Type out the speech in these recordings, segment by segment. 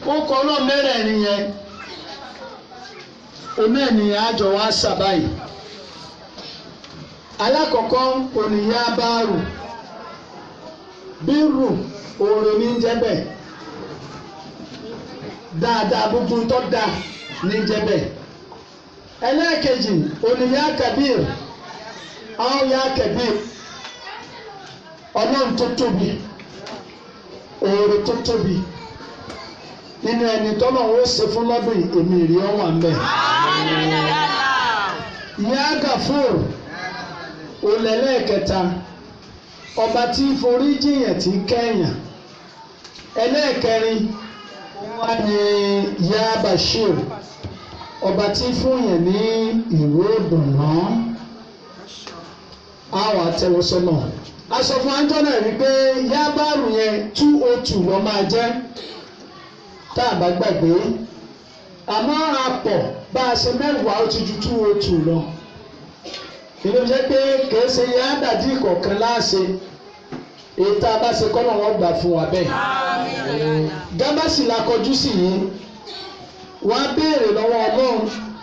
ó kọ́ náà mẹ́rẹ̀ẹ̀rin yẹn oní ènìyàn àjọ wa ṣàbáyé alákọ̀ọ́kọ́ ònìyàn abáàrù bírù òòrùn ní jẹ́bẹ̀ dáadáa gbogbo tó dáa ní jẹ́bẹ̀ ẹlẹ́ẹ̀kejì ònìyàn kabir àwọn ya kabir ọlọ́run tó tóbi òòrùn tó tóbi nínú ẹni tọ́lọ̀ ó ṣe fún lọ́dún èmi rí ọ wà mbẹ́. ìyá gàfúr olẹ́lẹ́kẹta ọba tí forí jìyàn tí kẹ́yàn ẹlẹ́ẹ̀kẹrin wà ní ìyá bashir ọba tí fúnyàn ní ìwé ìdùnnà àwọn àtẹwọsọ́nà aṣọ fún anjọ́ náà rí pé yábàrù yẹn two oh two lọ́ máa jẹ́ tá a bá gbàgbé àmọ́ àpọ̀ bá a ṣe mẹ́wàá ó ti ju two oh two lọ ìlú jẹ́ pé kìí ṣe yá dàdí ìkọ̀ọ̀kan láàṣẹ èyí tá a bá ṣe kọ́ náà wọ́n gbà fún wa bẹ́ẹ̀ gábàsì la kọjú sí yìí wọ́n á béèrè lọ́wọ́ ọlọ́run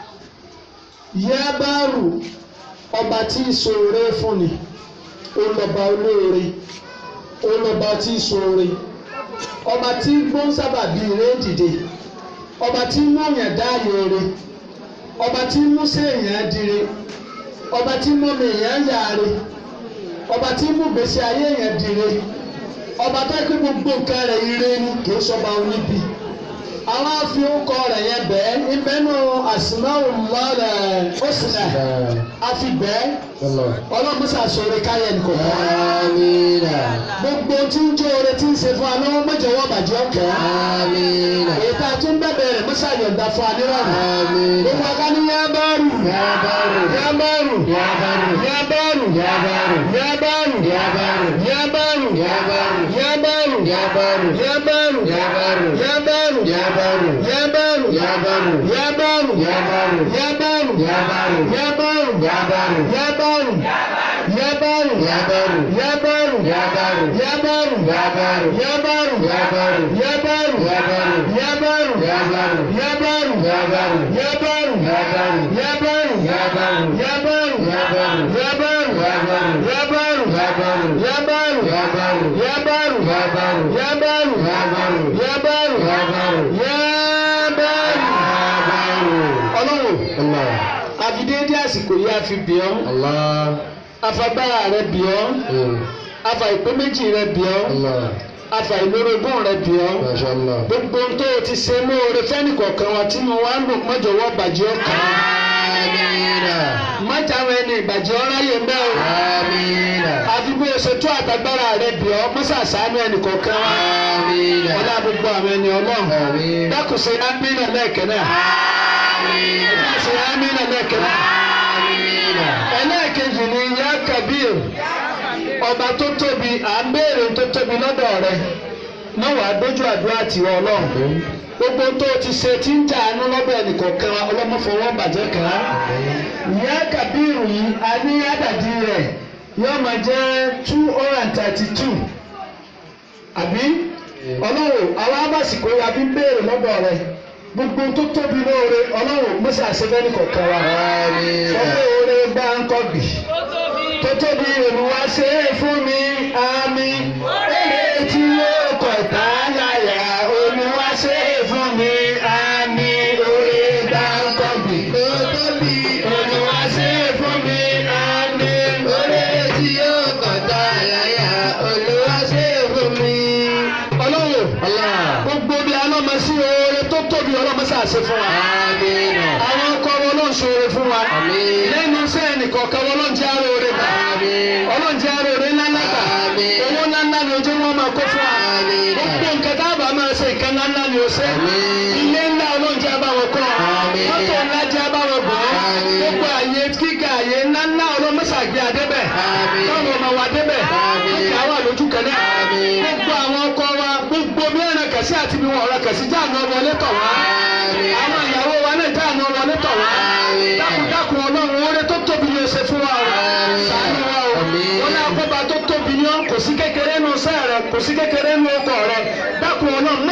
yábàrù ọba tí ìṣòro fún ni olọba olóore olọba tí ìṣòro ọba tí gbọ́n sábà bíi ire dìde ọba tí mú yàn dáàyè re ọba tí mú séèyàn dire ọba tí mú mi yàn yàre ọba tí mú gbèsè ayé yàn dire ọba tó kí gbogbo nǹkan rẹ̀ ire ni kì í sọba oníbi àwọn afi ńkọ rẹ̀ yẹn bẹ́ẹ̀ ìbẹ́nu àsìmáwò lọ́rẹ̀ ó sì nà àfi bẹ́ẹ̀ ọlọ́run sàṣọre káyẹ̀ nìkan Amina. gbogbo tí ń jó ore tí ń ṣe fún wa lọ́wọ́ mọ́jọ́wọ́ bàjẹ́ ọ̀kẹ́. Amina. ètò àtúndẹ̀bẹ̀ rẹ̀ mọ́sá yọ̀ǹda fún anírọ̀rùn. Amina. gbogbo ọ̀gá ní yábàárù. Yábàárù. yábàárù. Yábàárù. yábàárù. Yábàárù. yábàárù. Yábàárù. yábàárù. Yábàárù. yábàárù. Yábàárù. yábàárù. Yábàárù. yábàárù. Yábàárù. yábàárù. Yábàárù. yábàárù. Yábàárù. yábàárù. Yábàárù. yábàárù. Yábàárù. yábàárù. yábàárù. Yábàárù. yábàárù. Yábàárù. yábàárù. Yábàárù. yábàárù. Yábàárù. yábàárù. Yábàárù. yábàárù. Yábàárù. yábàárù. Yábàárù. yábàárù. Yábàárù. yábàárù. Yábàárù. yábàárù. Yábàárù. yábàárù. Yábàárù. yábàárù. Yábàárù. yábàárù. Yábàárù. yábàárù. Yábàárù. yábàárù. Yábàárù. yábàárù. Yábàárù. yábàárù. Yábàárù. ọlọ́run Allah. àfidéédé àsìkò yìí àfi bì ọ́ Allah. afagbára rẹ bì ọ́ Mm. afa ìpè méjì rẹ bì ọ́ Allah. afa ìlórogún rẹ bì ọ́ Masha Allah. gbogbo ohun tó o ti ṣe lóore fẹ́nìkọ̀ọ̀kan wa tí mo wá ń lò mọ́jọ́wọ́ bàjẹ́ ọkàn Amina. mọ́jà àwọn ẹni ìbàjẹ́ ọ̀ráyè ń bẹ́ o Amina. àfi bí o ṣe tó àtagbára rẹ bì ọ́ mọ́sàsánú ẹnìkọ̀ọ̀kan wa Amina. ọlá gbogbo àwọn ẹni ọlọ́run Amina. dákun ṣe ámínà lẹ́ẹ̀kẹ́ náà Amina. ṣe ámínà lẹ́ẹ̀kẹ́ náà Amina. ẹlẹ́ẹ̀kejì ni yá kabir ọba tó tóbi à ń béèrè tó tóbi lọ́dọ̀ rẹ má wàá dójú àdúrà tiwa ọlọ́run gbogbo tó o ti ṣe tí ń jà ánú lọ́dọ̀ ẹnìkọ̀ọ̀kan wa ọlọ́mọfọwọ́ bàjẹ́ kàn án yá kabir yìí a ní àdàdì rẹ̀ yóò máa jẹ́ two hundred and thirty two àbí ọlọ́run àwọn abásìkò yà fi ń béèrè lọ́dọ̀ rẹ gbogbo tó tóbi lóore ọlọ́run mọ́sá àṣẹfẹ́ nìkọ̀ọ̀kan wa Amina. sọ́kè oore bá ń kọ́ bì tó tóbi olùwà ṣe é fún mi àmì èrè tí yóò kọ̀ tá láyà olùwà ṣe é fún mi àmì oore bá ń kọ́ bì tó tóbi olùwà ṣe é fún mi àmì oore tí yóò kọ̀ tá láyà olùwà ṣe é fún mi. ọlọ́run Allah. gbogbo bí alọ́mọ sí oore tó tóbi ọlọ́mọ sí àṣẹ fún wa Amina. àwọn ọkọ wọn ló ń ṣoore fún wa Àmín. lẹ́nu iṣẹ́ ẹnìkọ̀ọ̀kan wọn ló ń jẹ́ aróore gbà Àmín. ọlọ́run jẹ́ aróore ńláńlá gbà Àmín. owó ńláńlá ni ojú wọn máa kó fún wa Àmín. gbogbo nǹkan tá a bá máa ṣe nǹkan ńláńlá ni o ṣe Àmín. ilé ńlá ọlọ́run jẹ́ abáwọn kọ́ Àmín. mọ́tò ńlá jẹ́ abáwọn gbọ́ Àmín. gbogbo àyè kíkà àyè ńláńlá ọlọ́mọṣàgbé adébẹ̀ Àmín. káwọn ọmọ wa débẹ̀ Àmín. kíkà wà lójú kan náà Àmín. gbogbo àwọn ọkọ wa gbogbo mìíràn kẹsí àti bí wọn ọ̀rọ̀ kẹsí jáàmù ọmọlé tọ̀ wá Àmín. àwọn ìyàwó wa náà jáàmù ọmọlé tọ̀ wá Àmín. dákúndákùn ọlọ́run oore tó tóbi ni o ṣe fún wa o Àmín. ṣàánú wa o Àmín. wọn náà kọ́ba tó tóbi ni ó kò sí kékeré nu sẹ́ rẹ kò sí kékeré nu ọkọ rẹ dákun ọlọ́run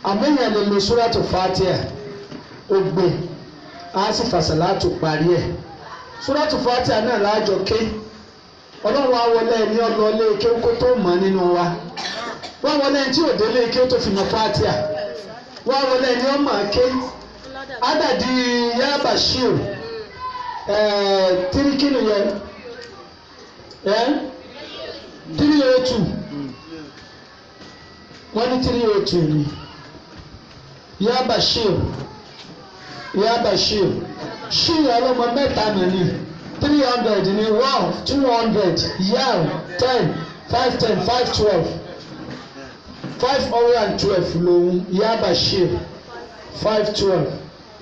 àmẹ́yìn lè lo súrátù fatia ó gbé a sì fàṣàlátù parí ẹ̀ súrátù fatia náà láàjọ ké ọlọ́run á wọlé ẹni ọlọ́ ilé ike kó tó mọ̀ nínú wa wọ́n wọlé ẹni tí ò délé ike tó fi mọ̀ fatia wọ́n wọlé ẹni ọmọ ké adàdí yá bashir ẹ̀ẹ́ tirikinu yẹn ẹ̀ three oh two wọ́n ní three oh two ni yá bashir yá bashir ṣí ọlọ́mọ mẹ́ta nà ní three hundred ní one two hundred yam ten five ten five twelve five hundred and twelve lòun yá bashir five twelve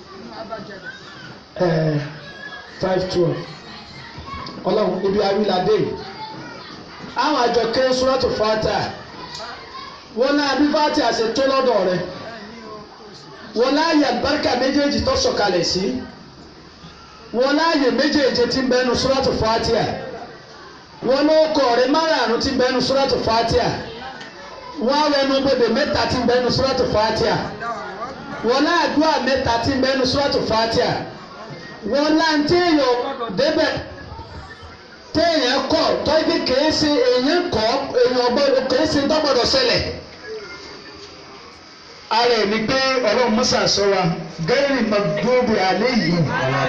five twelve ọlọ́run ibi awilade àwọn àjọ kéré sọ́rọ́tò fata wọn náà bí fati àṣẹ tó lọ́dọ̀ rẹ̀ wọn láàyè àbáríkà méjèèjì tó sọ̀kalẹ̀ sí wọn láàyè méjèèjì tí ń bẹnu sọ́rọ́tò fatia wọn ló kọ ọ̀rẹ́ márààrún tí ń bẹnu sọ́rọ́tò fatia wọn awẹnu bèbè mẹ́ta tí ń bẹnu sọ́rọ́tò fatia wọn láàdúrà mẹ́ta tí ń bẹnu sọ́rọ́tò fatia wọn láǹtí èèyàn débẹ̀ téèyàn kọ tọ́jú kìí ṣe èèyàn kọ èèyàn gbọ́dọ̀ kìí ṣe dọ́gbọ́dọ̀ ṣẹlẹ̀. ara ẹ̀ ni pé ọlọ́run musa sọ wa gẹ́rì magdobi alẹ́ yìí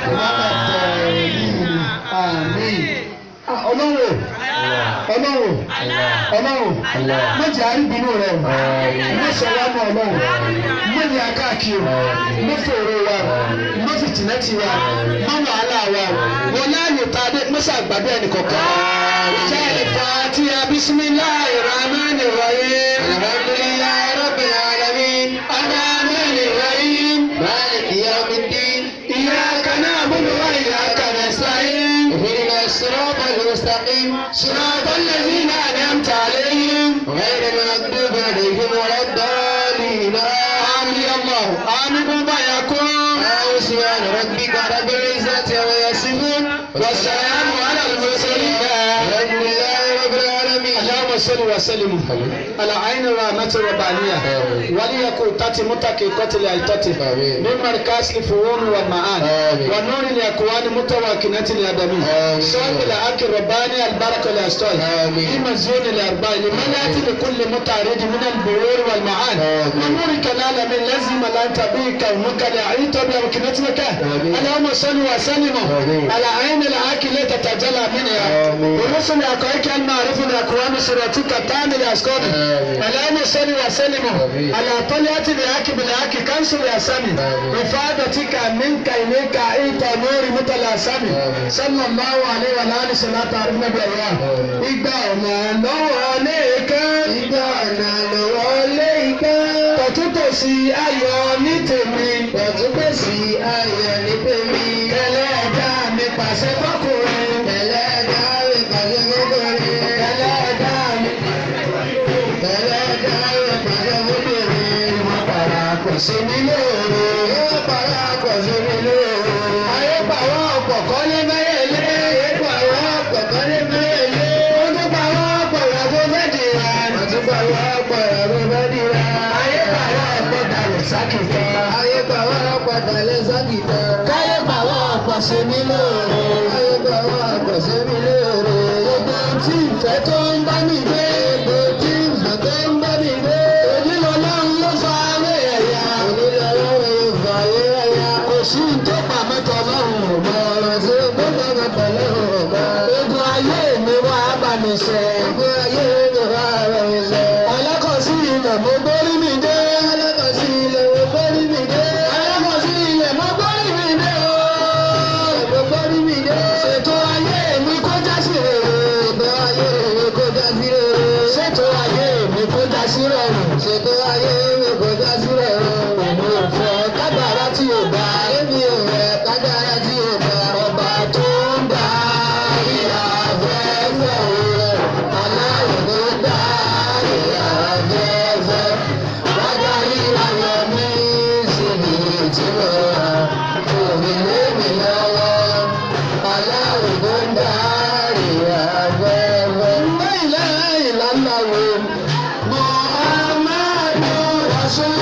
àmín ọlọ́run ọlọ́run ọlọ́run mọ̀jẹ̀ àríbínú rẹ̀ mọ̀sọ̀ wa mọ̀ ọlọ́run mọ̀nyẹ̀ akáàkiri mọ̀fòrò wa mọ̀fìtìnẹ́tì wa mọ̀ wàhálà wa wọn láàyè tá a dé mọ́sá àgbàdo ẹnì kọ̀ọ̀kan. ìjà ìfà tí a bisimilahi rahmani rahim alhamdulilayi rabbil alamin rahmani rahim maliki yawmiddin iyyaka na'budu wa iyyaka nasta'in ihdina as-sirata al-mustaqim sirata alladhina an'amta alayhim غير المغضوب عليهم ولا الضالين آمين الله آمين بما يكون سبحان ربك رب العزة عما يصفون والسلام على المرسلين الحمد لله رب العالمين اللهم صل وسلم على عين الرحمة الربانية وليكن تاتي متكي قتل ايتاتي من مركز الفهون والمعاني ونور الاكوان متواكنة الادمي صوب الحق الرباني البركة الاستوي في مزون الارباع لمن ياتي لكل متعرض من البرور والمعاني ونور كلال من لازم لا تبي كونك لعيت بامكنتك اللهم صل وسلم على عين الحق التي تتجلى منها ورسل حقائق المعرفة الاكوان صراطك التام الاسكان اللهم صل وسلم على طلعة الحق بالحق كنس الاسامي إفادتك منك إليك إيت نور متلاسمي صلى الله عليه وعلى آله صلاة عرفنا بالله ìgbà ọ̀nà lọ́wọ́ lẹ́ẹ̀kan. ìgbà ọ̀nà lọ́wọ́ lẹ́ẹ̀kan. tọ̀túntòsí ayọ̀ ní tèmi. tọ̀túntòsí ayọ̀ ní tèmi. ẹlẹ́dà mi pàṣẹ fọkùnrin. ẹlẹ́dà mi pàṣẹ fọkùnrin. ẹlẹ́dà mi ẹlẹ́dà mi pàṣẹ fọkùnrin. ìwọ̀n para kò sí mi lóore. ìwọ̀n para kò sí mi lóore. ayé pàwọ́ ọ̀pọ̀ kọ́lé mẹ́yẹ̀lé. ayé pàwọ́ ọ̀pọ̀ kọ́lé mẹ́yẹ̀lé. wọ́n tún pàwọ́ ọ̀pọ̀ ìyàwó mẹ́dìrà. wọ́n tún pàwọ́ ọ̀pọ̀ ìyàwó mẹ́dìrà. ayé pàwọ́ ọ̀pọ̀ dalẹ̀ sákìtà. ayé pàwọ́ ọ̀pọ̀ dalẹ̀ sákìtà. káyé pàwọ́ ọ̀pọ̀ sí mi lóore. ayé pàwọ́ ọ̀pọ̀ sí mi lóore. gbogbo tí ìfẹ́ tó ń bá mi gbé. gbogbo tí ìfẹ́ tó ń bá mi gbé. onílọ́lọ́run ló fa ayé ẹ̀yà. onílọ́lọ́run ló fa ayé ẹ̀yà. kò sí tó pamọ́ tọ́lọ́run ò mọ ọ̀rọ̀ tí ó gbé pamọ́ tọ́lọ́run ò mọ. ogun ayé mi wá bá mi ṣe. ogun ayé mi wá bá mi ṣe. alákọ̀ọ́sí ilẹ̀ mo gbórí mi dé. alákọ̀ọ́sí ilẹ̀ mo gbórí mi dé. alákọ̀ọ́sí ilẹ̀ mo gbórí mi dé. mo gbórí mi dé. ṣètò ayé mi kó já sí rere. ṣètò ayé mi kó já sí rere. ṣètò ayé mi kó já sí rọrùn. ṣètò ayé mi kó já sí